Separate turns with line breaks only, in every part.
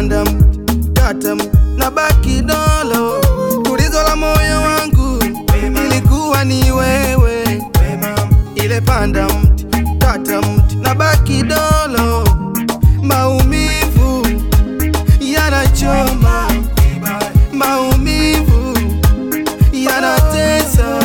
panda mti, kata mti, na baki dolo. Tulizo la moyo wangu ilikuwa ni wewe, ile panda mti, kata mti, na baki dolo. Maumivu yanachoma, maumivu yanatesa.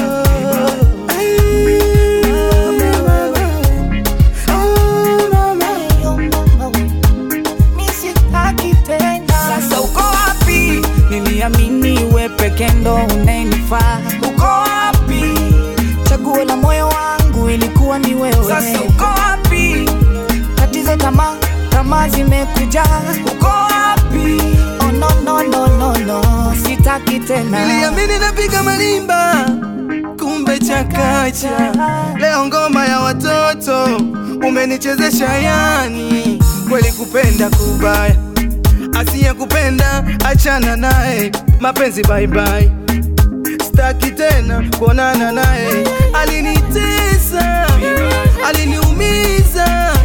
Sasa uko wapi? Niliamini we peke ndo unanifaa. Uko wapi? Chaguo la moyo wangu ilikuwa ni wewe. Sasa uko wapi? Tatizo tamaa, tamaa zimekuja. Uko wapi? Oh, no, no, no, no, no. Sitaki tena.
Niliamini napiga malimba, kumbe chakacha. Leo ngoma ya watoto umenichezesha, yani kweli kupenda kubaya. Asiye kupenda achana naye, mapenzi bye bye. Sitaki tena kuonana naye, alinitesa, aliniumiza